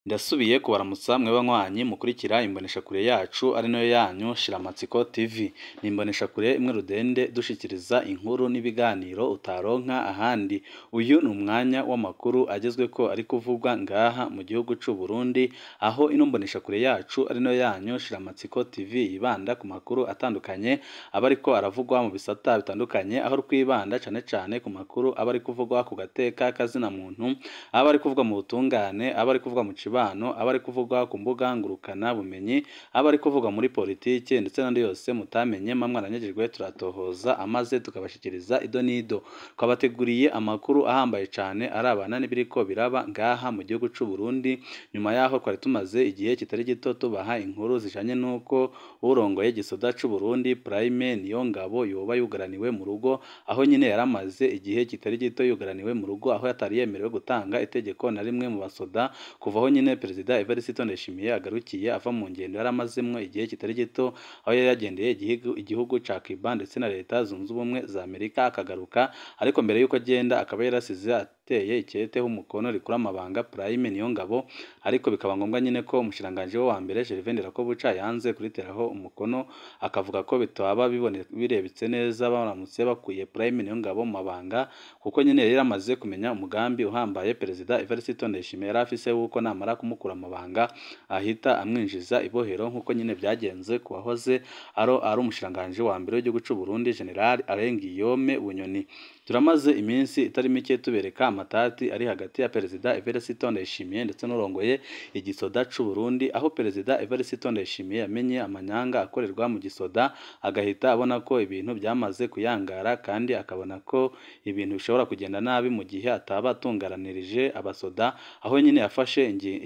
Ndasubiye kubaramutsa mwe banywanyi mukurikira imboneshakure yacu ari nayo yanyu Shiramatsiko TV. Ni imboneshakure imwe rudende dushikiriza inkuru n'ibiganiro utaronka ahandi. Uyu ni umwanya w'amakuru agezweko ari kuvugwa ngaha mu gihugu c'u Burundi, aho ino mboneshakure yacu ari nayo yanyu Shiramatsiko TV yibanda ku makuru atandukanye aba ariko aravugwa mu bisata bitandukanye, aho twibanda cane cane ku makuru aba ari kuvugwa ku gateka k'azina muntu, aba ari kuvugwa mu butungane, aba ari kuvugwa mu cibano, aba ari kuvugwa ku mbuga ngurukana bumenyi, aba ari kuvugwa muri politike ndetse n'andi yose mutamenye mba mwaranyagijwe turatohoza amaze tukabashikiriza ido n'ido. Twabateguriye amakuru ahambaye cane arabana n'ibiriko biraba ngaha mu gihugu c'u Burundi, nyuma yaho twari tumaze igihe kitari gito tubaha inkuru zijanye n'uko uwurongoye igisoda c'u Burundi Prime Niyongabo yoba yugaraniwe mu rugo, aho nyene yari amaze igihe kitari gito yugaraniwe mu rugo, aho atari yemerewe gutanga itegeko na rimwe mu basoda, kuva aho nyene Perezida Evariste Ndayishimiye agarukiye ava mu ngendo yari amazemwo igihe kitari gito, aho yari yagendeye igihugu igihugu ca Cuba ndetse na Leta Zunze Ubumwe za Amerika akagaruka, ariko mbere yuko agenda akaba yarasize ateye iketeho umukono rikura amabanga Prime Niyongabo, ariko bikaba ngombwa nyene ko umushikiranganji we wa mbere Gervais Ndirakobuca yanze kuriteraho umukono, akavuga ko bitaba bibone birebetse neza baramutse bakuye Prime Niyongabo mu mabanga, kuko nyene yari yaramaze kumenya umugambi uhambaye Perezida Evariste Ndayishimiye yari afise wuko namara kumukura amabanga ahita amwinjiza ibohero nk'uko nyene vyagenze ku wahoze aro ari umushikiranganji wa mbere w'igihugu c'u Burundi General Alain Guillaume Bunyoni. Turamaze iminsi itari mike tubereka amatati ari hagati ya Perezida Evariste Ndayishimiye ndetse n'urongoye igisoda c'u Burundi, aho Perezida Evariste Ndayishimiye yamenye amanyanga akorerwa mu gisoda, agahita abona ko ibintu vyamaze kuyangara kandi akabona ko ibintu bishobora kugenda nabi mu gihe ataba atunganirije abasoda, aho nyene yafashe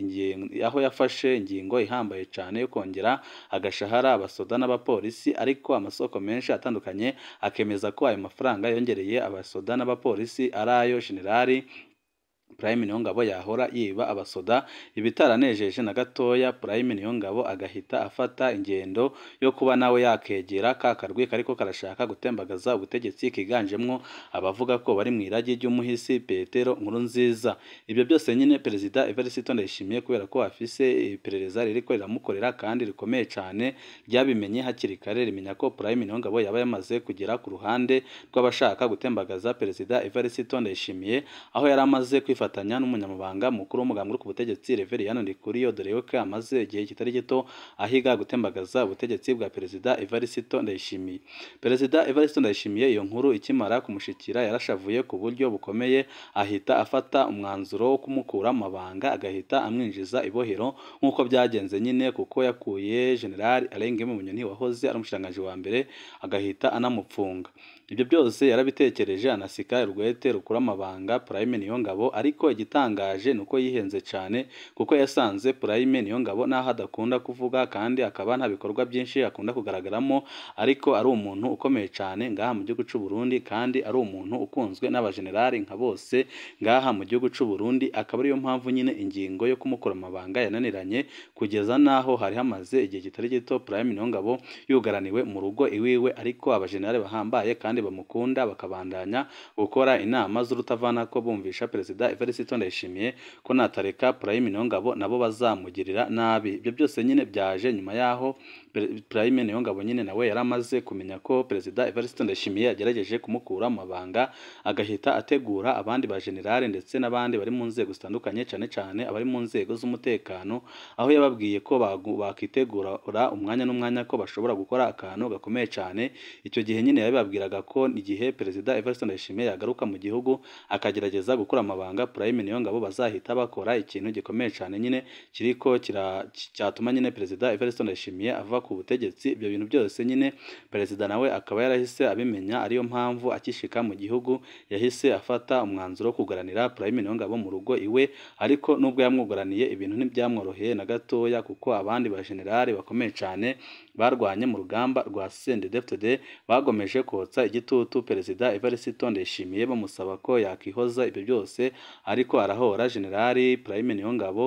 aho yafashe ingingo ihambaye cane yo kongera agashahara abasoda n'abapolisi, ariko amasoko menshi atandukanye akemeza ko ayo mafaranga yongereye abasoda n'abapolisi ari ayo Generali Prime Niyongabo yahora yiba abasoda, ibitaranejeje na gatoya Prime Niyongabo agahita afata ingendo yo kuba nawe yakegera ka karwi kariko karashaka gutembagaza ubutegetsi kiganjemwo abavuga ko bari mw'iragi ry'umuhisi Petero Nkurunziza. Ivyo byose nyene Perezida Evariste Ndayishimiye kubera ko afise iperereza ririko riramukorera kandi rikomeye cane, ryabimenye hakiri kare rimenya ko Prime Niyongabo yaba yamaze kugera ku ruhande rw'abashaka gutembagaza Perezida Evariste Ndayishimiye, aho yari amaze kwifatanya n'umunyamabanga mukuru w'umugambi uri ku butegetsi Reveriyani Ndikuriyo, dore yuko amaze igihe kitari gito ahiga gutembagaza ubutegetsi bwa Perezida Evariste Ndayishimiye. Perezida Evariste Ndayishimiye iyo nkuru ikimara kumushikira yarashavuye ku buryo bukomeye, ahita afata umwanzuro wo kumukura mu mabanga agahita amwinjiza ibohero nk'uko vyagenze nyine, kuko yakuye General Alain Guillaume Bunyoni wahoze ari umushikiranganji wa mbere agahita anamupfunga. Ivyo byose yarabitekereje anasika urwete rukura amabanga Prime Niyongabo, ariko igitangaje nuko yihenze cane kuko yasanze Prime Niyongabo naho adakunda kuvuga kandi akaba nta bikorwa byinshi akunda kugaragaramo, ariko ari umuntu ukomeye cane ngaha mu gihugu c'u Burundi kandi ari umuntu ukunzwe n'abajenerali nka bose ngaha mu gihugu c'u Burundi, akaba ariyo mpamvu nyine ingingo yo kumukura amabanga yananiranye kugeza naho hari hamaze igihe kitari gito Prime Niyongabo yugaraniwe mu rugo iwiwe, ariko abajenerali bahambaye kandi bamukunda bakabandanya gukora inama z'urutavanako bumvisha Perezida Evariste Ndayishimiye ko natareka Prime Niyongabo nabo bazamugirira nabi. Ivyo byose nyine vyaje nyuma yaho Prime Niyongabo nyine nawe yari amaze kumenya ko Perezida Evariste Ndayishimiye yagerageje kumukura mu mabanga, agahita ategura abandi bajenerali ndetse n'abandi bari mu nzego zitandukanye cane cane abari mu nzego z'umutekano, aho yababwiye ko bakitegura umwanya n'umwanya ko bashobora gukora akantu gakomeye cane, ico gihe nyine yabibabwiraga ko igihe Perezida Evariste Ndayishimiye yagaruka mu gihugu akagerageza gukura amabanga Prime Niyongabo bazahita bakora ikintu gikomeye cane nyine kiriko cyatuma nyine Perezida Evariste Ndayishimiye ava ku butegetsi. Ivyo bintu byose nyine Perezida nawe akaba yarahise abimenya, ariyo mpamvu akishika mu gihugu yahise afata umwanzuro wo kugaranira Prime Niyongabo mu rugo iwe, ariko nubwo yamwugaraniye ibintu ntivyamworoheye na gatoya, kuko abandi bajenerali bakomeye cane barwanye mu rugamba rwa CNDD-FDD bagomeje kotsa igitutu Perezida Evariste Ndayishimiye bamusaba ko yakihoza ibyo byose, ariko arahora Generali Prime Niyongabo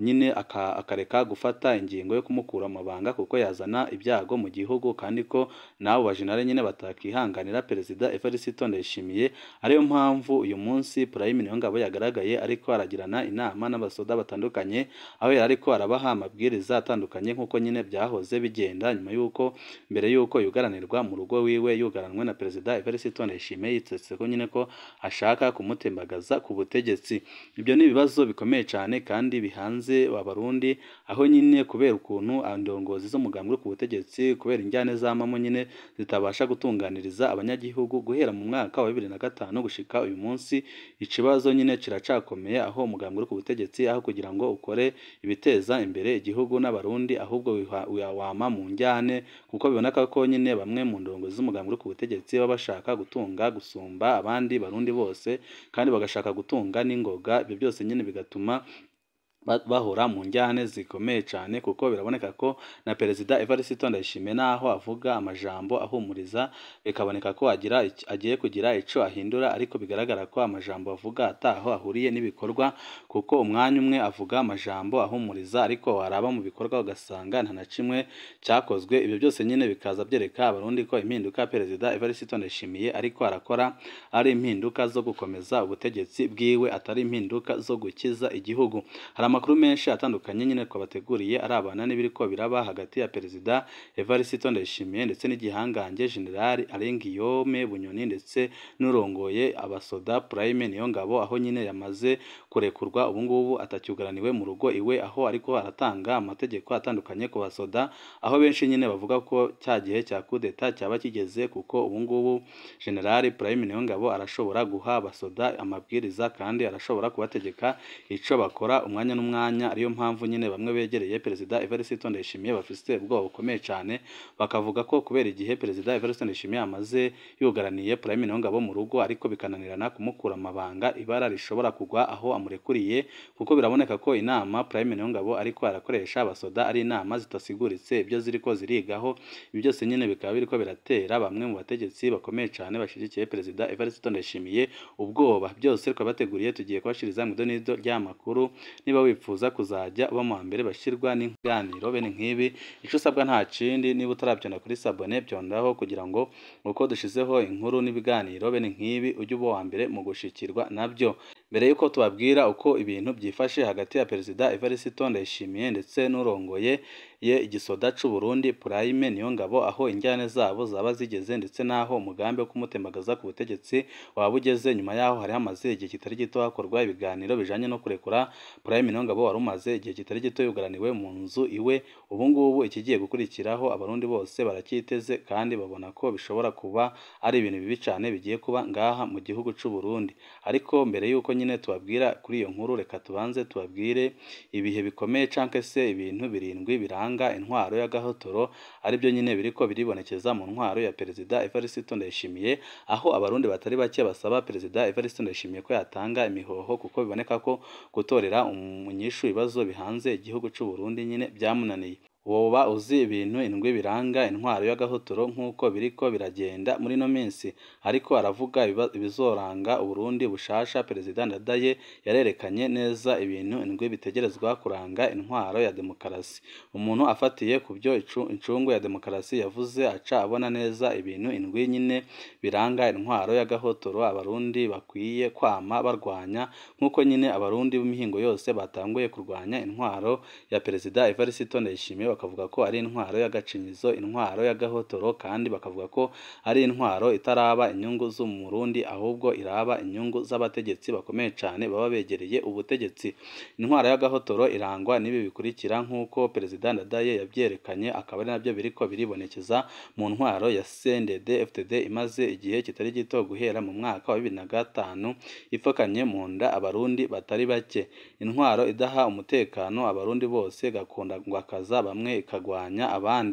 nyine aka- akareka gufata ingingo yo kumukura mu mabanga kuko yazana ibyago mu gihugu kandi ko n'abo bajenerali nyine batakihanganira perezida Evariste Ndayishimiye ariyo mpamvu uyu munsi Prime Niyongabo yagaragaye ariko aragirana inama n'abasoda batandukanye aho yari ariko arabaha amabwiriza atandukanye nk'uko nyine byahoze bigenda nyuma y'uko mbere y'uko yugaranirwa mu rugo wiwe yugaranwe na perezida Evariste Ndayishimiye yitsetse ko nyine ko ashaka kumutembagaza ku butegetsi ibyo ni ibibazo bikomeye cyane kandi bihanze abarundi aho nyine kubera ukuntu indongozi z'umugambi uri ku butegetsi kubera injyane z'amamo nyine zitabasha gutunganiriza abanyagihugu guhera mu mwaka wa bibiri na gatanu gushika uyu munsi ikibazo nyine kiracakomeye aho umugambi uri ku butegetsi aho kugira ngo ukore ibiteza imbere igihugu n'abarundi ahubwo wiha- wiha- wama mu njyane kuko biboneka ko nyine bamwe mu ndongozi z'umugambi uri ku butegetsi baba bashaka gutunga gusumba abandi barundi bose kandi bagashaka gutunga n'ingoga ibyo byose nyine bigatuma ba- bahora mu njyane zikomeye cyane kuko biraboneka ko na perezida Evariste Ndayishimiye naho avuga amajambo ahumuriza bikaboneka ko agira ic- agiye kugira icyo ahindura ariko bigaragara ko amajambo avuga ataho ahuriye n'ibikorwa kuko umwanya umwe avuga amajambo ahumuriza ariko waraba mu bikorwa ugasanga nta na kimwe cyakozwe ibyo byose nyine bikaza byereka abarundi ko impinduka perezida Evariste Ndayishimiye ariko arakora ari impinduka zo gukomeza ubutegetsi bwiwe atari impinduka zo gukiza igihugu hari amakuru menshi atandukanye nyine twabateguriye arabana n'ibiriko biraba hagati ya perezida Evariste Ndayishimiye ndetse n'igihangange General Alain Guillaume Bunyoni ndetse n'urongoye abasoda Prime Niyongabo aho nyine yamaze kurekurwa ubu ngubu atacyugaraniwe mu rugo iwe aho ariko aratanga amategeko atandukanye ku basoda aho benshi nyine bavuga ko cya gihe cya kudeta cyaba kigeze kuko ubu ngubu General Prime Niyongabo arashobora guha abasoda amabwiriza kandi arashobora kubategeka icyo bakora umwanya n'umwanya ariyo mpamvu nyine bamwe begereye perezida Evariste Ndayishimiye bafite ubwoba bukomeye cyane bakavuga ko kubera igihe perezida Evariste Ndayishimiye amaze yugaraniye Prime Niyongabo mu rugo ariko bikananirana kumukura amabanga ibara rishobora kugwa aho amurekuriye kuko biraboneka ko inama Prime Niyongabo ariko arakoresha abasoda ari inama zitasiguritse ibyo ziriko zirigaho ibi byose nyine bikaba biriko biratera bamwe mu bategetsi bakomeye cyane bashyigikiye perezida Evariste Ndayishimiye ubwoba byose twabateguriye tugiye kubashiriza mu idonido ry'amakuru niba wifuza kuzajya uba mu wa mbere bashyirwa n'ibiganiro bene nk'ibi icyo usabwa nta kindi niba utarabyonda kuri sabone byondaho kugira ngo uko dushizeho inkuru n'ibiganiro bene nk'ibi ujye uba uwa mbere mu gushikirwa nabyo mbere y'uko tubabwira uko ibintu byifashe hagati ya perezida Evariste Ndayishimiye ndetse n'urongoye ye igisoda c'u Burundi Prime Niyongabo aho injyane zabo zaba zigeze ndetse n'aho umugambi wo kumutembagaza ku butegetsi waba ugeze nyuma yaho hari hamaze igihe kitari gito hakorwa ibiganiro bijanye no kurekura Prime Niyongabo wari umaze igihe kitari gito yugaraniwe mu nzu iwe ubu ngubu ikigiye gukurikiraho abarundi bose baracyiteze kandi babona ko bishobora kuba ari ibintu bibi cyane bigiye kuba ngaha mu gihugu c'u Burundi ariko mbere y'uko nyine tubabwira kuri iyo nkuru reka tubanze tubabwire ibihe bikomeye canke se ibintu birindwi biranga intwaro y'agahotoro aribyo nyine biriko biribonekeza mu ntwaro ya perezida Evariste Ndayishimiye aho abarundi batari bake basaba perezida Evariste Ndayishimiye ko yatanga imihoho kuko biboneka ko gutorera umunyishu ibibazo bihanze igihugu c'u Burundi nyine byamunaniye woba uzi ibintu indwi biranga intwaro y'agahotoro nk'uko biriko biragenda muri ino minsi ariko aravuga ibiba- ibizoranga uburundi bushasha perezida ndadaye yarerekanye neza ibintu indwi bitegerezwa kuranga intwaro ya demokarasi umuntu afatiye ku byo icu- incungu ya demokarasi yavuze aca abona neza ibintu indwi nyine biranga intwaro y'agahotoro abarundi bakwiye kwama barwanya nk'uko nyine abarundi b'imihingo yose batanguye kurwanya intwaro ya perezida Evariste Ndayishimiye bakavuga ko ari intwaro y'agacinyizo intwaro y'agahotoro kandi bakavuga ko ari intwaro itaraba inyungu z'umurundi ahubwo iraba inyungu z'abategetsi bakomeye cyane baba begereye ubutegetsi intwaro y'agahotoro irangwa n'ibi bikurikira nk'uko perezida Ndadaye yabyerekanye akaba ari nabyo biriko biribonekeza mu ntwaro ya CNDD FDD imaze igihe kitari gito guhera mu mwaka wa bibiri na gatanu ipfakanye mu nda abarundi batari bake intwaro idaha umutekano abarundi bose gakunda ngwakaza bamwe ikagwanya abandi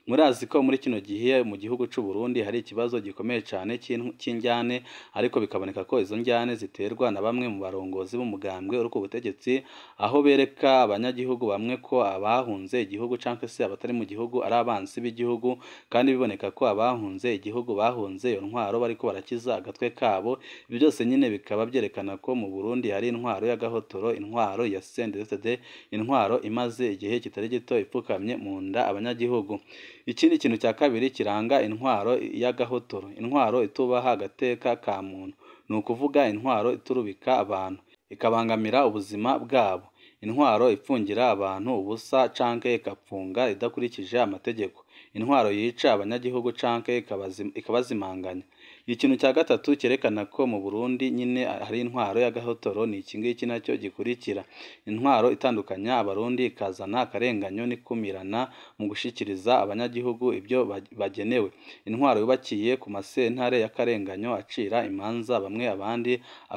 murazi ko muri kino gihe mu gihugu c'u Burundi hari ikibazo gikomeye cane c'injyane ariko bikaboneka ko izo njyane ziterwa na bamwe mu barongozi b'umugambwe uri ku butegetsi aho bereka abanyagihugu bamwe ko abahunze igihugu canke se abatari mu gihugu ari abansi b'igihugu kandi biboneka ko abahunze igihugu bahunze iyo ntwaro bariko barakiza agatwe kabo ibyo byose nyine bikaba byerekana ko mu Burundi hari intwaro y'agahotoro intwaro ya CNDD-FDD intwaro imaze igihe kitari gito ipfukamye mu nda abanyagihugu ikindi kintu cya kabiri kiranga intwaro y'agahotoro intwaro itubaha agateka ka muntu ni ukuvuga intwaro iturubika abantu ikabangamira ubuzima bwabo intwaro ipfungira abantu ubusa canke ikapfunga idakurikije amategeko intwaro yica abanyagihugu canke ikabazimanganya ikintu cya gatatu cyerekana ko mu Burundi nyine hari intwaro y'agahotoro ni iki ngiki nacyo gikurikira intwaro itandukanya abarundi ikazana akarenganyo n'ikumirana mu gushikiriza abanyagihugu ibyo bagenewe intwaro yubakiye ku masentare y'akarenganyo acira imanza bamwe abandi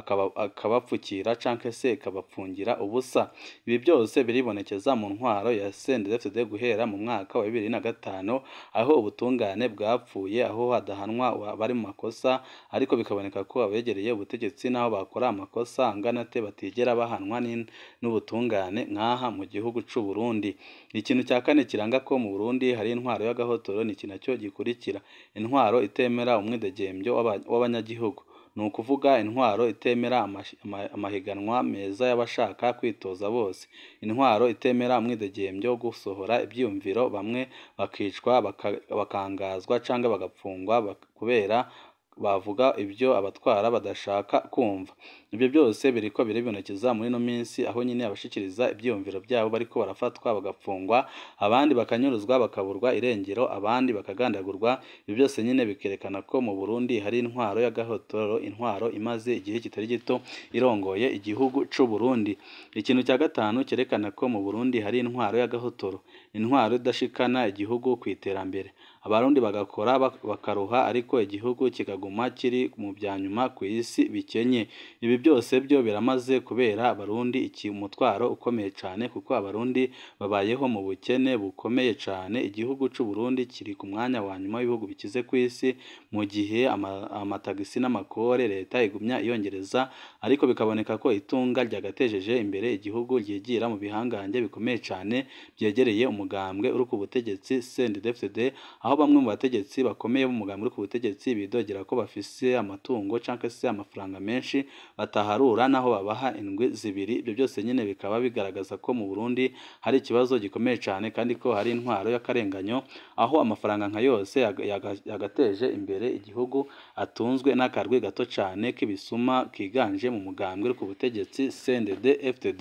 akabapfukira canke se ikabapfungira ubusa ibi byose biribonekeza mu ntwaro ya CNDD-FDD guhera mu mwaka wa bibiri na gatanu aho ubutungane bwapfuye aho hadahanwa bari mu makosa ariko bikaboneka ko abegereye ubutegetsi n'aho bakora amakosa angana te batigera bahanwa n'ubutungane nk'aha mu gihugu c'u Burundi ikintu cya kane kiranga ko mu Burundi hari intwaro y'agahotoro ni iki nacyo gikurikira intwaro itemera umwidegembyo w'abanyagihugu ni ukuvuga intwaro itemera amahiganwa meza y'abashaka kwitoza bose intwaro itemera umwidegembyo wo gusohora ibyiyumviro bamwe bakicwa bakangazwa cyangwa bagapfungwa kubera bavuga ibyo abatwara badashaka kumva ibyo byose biriko biribonekeza muri ino minsi aho nyine abashikiriza ibyiyumviro byabo bariko barafatwa bagapfungwa abandi bakanyuruzwa bakaburwa irengero abandi bakagandagurwa ibyo byose nyine bikerekana ko mu Burundi hari intwaro y'agahotoro intwaro imaze igihe kitari gito irongoye igihugu c'u Burundi ikintu cya gatanu cyerekana ko mu Burundi hari intwaro y'agahotoro intwaro idashikana igihugu ku iterambere abarundi bagakora bakaruha ariko igihugu kikaguma kiri mu bya nyuma ku isi bikenye ibi byose byo biramaze kubera abarundi iki umutwaro ukomeye cyane kuko abarundi babayeho mu bukene bukomeye cyane igihugu c'u Burundi kiri ku mwanya wa nyuma w'ibihugu bikize ku isi mu gihe amatagisi n'amakore leta igumya iyongereza ariko bikaboneka ko itunga ryagatejeje imbere igihugu ryigira mu bihangange bikomeye cyane byegereye umugambwe uri ku butegetsi CNDD-FDD aho bamwe mu bategetsi bakomeye b'umugambi uri ku butegetsi bidogera ko bafise amatungo cyangwa se amafaranga menshi bataharura naho babaha indwi zibiri ibyo byose nyine bikaba bigaragaza ko mu Burundi hari ikibazo gikomeye cyane kandi ko hari intwaro y'akarenganyo aho amafaranga nka yose yagateje imbere igihugu atunzwe n'akarwi gato cyane k'ibisuma kiganje mu mugambwe uri ku butegetsi CNDD-FDD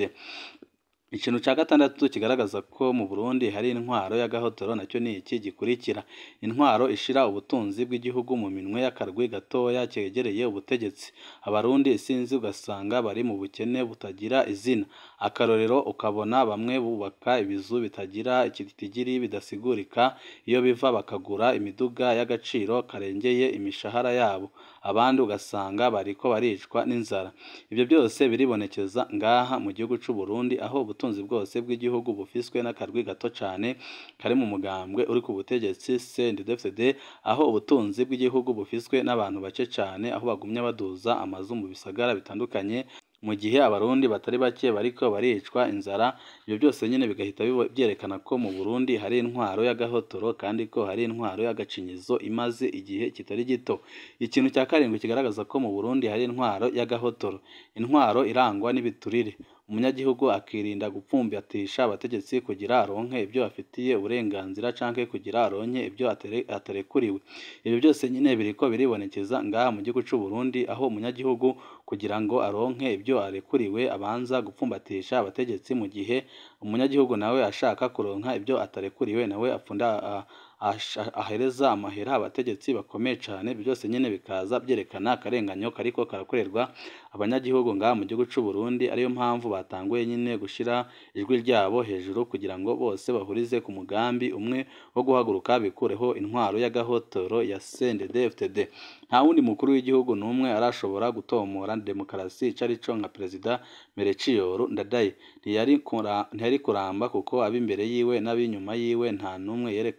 ikintu cya gatandatu kigaragaza ko mu Burundi hari intwaro y'agahotoro nacyo ni iki gikurikira intwaro ishira ubutunzi bw'igihugu mu minwe y'akarwi gatoya kegereye ubutegetsi abarundi isinzi ugasanga bari mu bukene butagira izina akarorero ukabona bamwe bubaka ibizu bitagira ikitigiri bidasigurika iyo biva bakagura imiduga y'agaciro karengeye imishahara yabo abandi ugasanga bariko baricwa n'inzara ibyo byose biribonekeza ngaha mu gihugu c'u Burundi aho ubutunzi bwose bw'igihugu bufiswe n'akarwi gato cyane kari mu mugambwe uri ku butegetsi CNDD-FDD aho ubutunzi bw'igihugu bufiswe n'abantu bake cyane aho bagumya baduza amazu mu bisagara bitandukanye mu gihe abarundi batari bake bariko baricwa inzara ibyo byose nyine bigahita byerekana ko mu Burundi hari intwaro y'agahotoro kandi ko hari intwaro y'agacinyizo imaze igihe kitari gito ikintu cya karindwi kigaragaza ko mu Burundi hari intwaro y'agahotoro intwaro irangwa n'ibiturire umunyagihugu akirinda gupfumbatisha abategetsi kugira aronke ibyo afitiye uburenganzira canke kugira aronke ibyo atarekuriwe ibyo byose nyine biriko biribonekeza ngaha mu gihugu c'u Burundi aho umunyagihugu kugira ngo aronke ibyo arekuriwe abanza gupfumbatisha abategetsi mu gihe umunyagihugu nawe ashaka kuronka ibyo atarekuriwe nawe apfunda ahereza amahera abategetsi bakomeye cyane byose nyine bikaza byerekana akarenganyo kariko karakorerwa abanyagihugu ngaha mu gihugu c'u Burundi ariyo mpamvu batanguye nyine gushira ijwi ryabo hejuru kugira ngo bose bahurize ku mugambi umwe wo guhaguruka bikureho intwaro y'agahotoro ya CNDD-FDD nta wundi mukuru w'igihugu n'umwe arashobora gutomora demokarasi icarico nka perezida Melchior Ndadaye ntiyari kuramba kuko ab'imbere yiwe n'ab'inyuma yiwe nta n'umwe yerekwa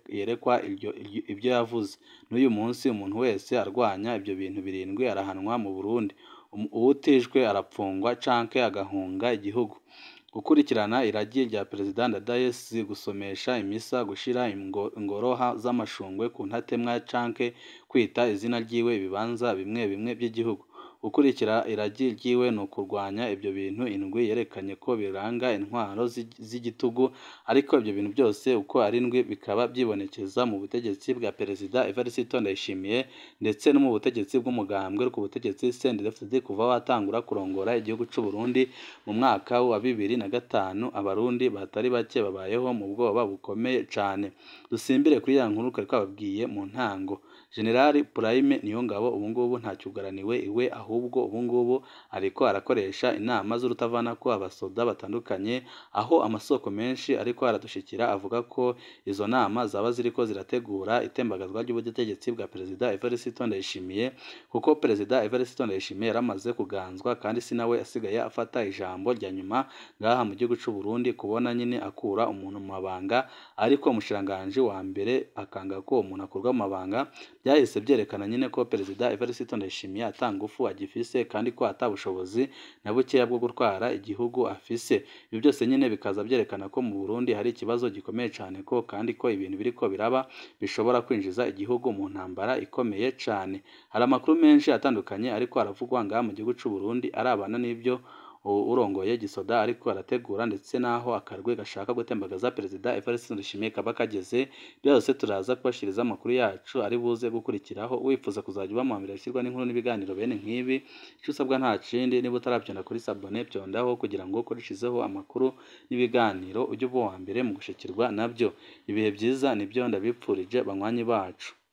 yerekwa ibyo yavuze n'uyu munsi umuntu wese arwanya ibyo bintu birindwi arahanwa mu Burundi uwutijwe arapfungwa canke agahunga igihugu gukurikirana iragi rya Perezida Ndadaye si gusomesha imisa gushira ingoroha z'amashungwe ku ntatemwa canke kwita izina ryiwe ibibanza bimwe bimwe by'igihugu gukurikira iragi ryiwe ni ukurwanya ibyo bintu indwi yerekanye ko biranga intwaro z'igitugu ariko ibyo bintu byose uko ari indwi bikaba byibonekeza mu butegetsi bwa Perezida Evariste Ndayishimiye ndetse no mu butegetsi bw'umugambwe ku butegetsi CNDD-FDD kuva watangura kurongora igihugu cy'u Burundi mu mwaka wa bibiri na gatanu abarundi batari bake babayeho mu bwoba bukomeye cyane dusimbire kuri ya nkuru kari twababwiye mu ntango Generali Prime Niyongabo ubu ngubu ntacyugaraniwe iwe ahubwo ubu ngubu ariko arakoresha inama z'urutavana ko abasoda batandukanye aho amasoko menshi ariko aradushikira avuga ko izo nama zaba ziriko zirategura itembagazwa ry'ubutegetsi bwa Perezida Evariste Ndayishimiye kuko Perezida Evariste Ndayishimiye yaramaze kuganzwa kandi si nawe asigaye afata ijambo rya nyuma ngaha mu gihugu cy'u Burundi kubona nyine akura umuntu mu mabanga ariko umushiranganji wa mbere akanga ko umuntu akurwa mu mabanga byahise byerekana nyine ko Perezida Evariste Ndayishimiye atangufu agifise kandi ko atabushobozi na bukeya bwo gutwara igihugu afise ibi byose nyine bikaza byerekana ko mu Burundi hari ikibazo gikomeye cyane ko kandi ko ibintu biriko biraba bishobora kwinjiza igihugu mu ntambara ikomeye cyane hari amakuru menshi atandukanye ariko aravugwa ngaha mu gihugu cy'u Burundi arabana n'ibyo urongoye gisoda ariko arategura ndetse n'aho akarwe gashaka gutembagaza Perezida Evariste Ndayishimiye kaba kageze byose turaza kubashiriza amakuru yacu ari buze gukurikiraho wifuza kuzajya uba mu mbere ashyirwa n'inkuru n'ibiganiro bene nk'ibi icyo usabwa nta kindi niba utarabyonda kuri sabone byondaho kugira ngo ukoreshezeho amakuru n'ibiganiro ujye uba uwa mbere mu gushikirwa nabyo ibihe byiza nibyo ndabipfurije banywanyi bacu